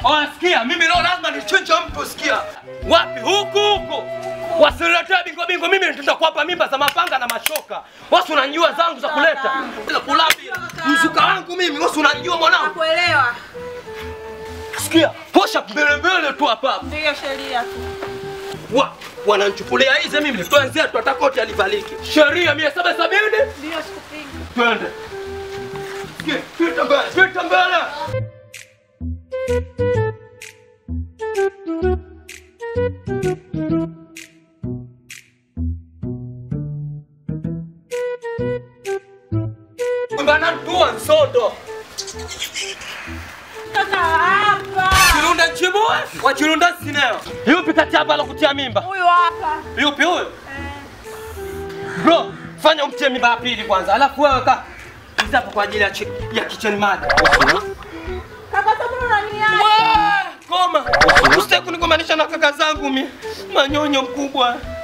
Oh, sikia, mimi leo lazima nichinje mtu sikia. Wapi? Huku huku. Wasiniletee bingo bingo, mimi nitaenda kuwapa mimba za mapanga na mashoka. Wasi unanijua zangu za kuleta. Za kulabi. Mzuka wangu mimi, wasi unanijua mwanangu. Nakuelewa. Sikia, posha mbele mbele tu hapa. hapa. Ndiyo sheria tu. Wa, wananichukulia hizi mimi. Twenzetu hata koti alivaliki. Sheria 770. Ndiyo sikupingi. Twende. Sikia, pita mbele, pita mbele. Mbana tua nsondo. Toka hapa. Chirunda nchibue, wa chirunda sineo. Yupi kati hapa alokutia mimba? Huyu hapa. Yupi huyo? Bro, fanya umtie mimba ya pili kwanza. Alafu wewe ka hizi hapo kwa ajili ya chi- ya kitchen mada. Kaka sababu unaniacha. Wee, Koma. Usitaki kunigomanisha na kaka zangu mi. Manyonyo mkubwa.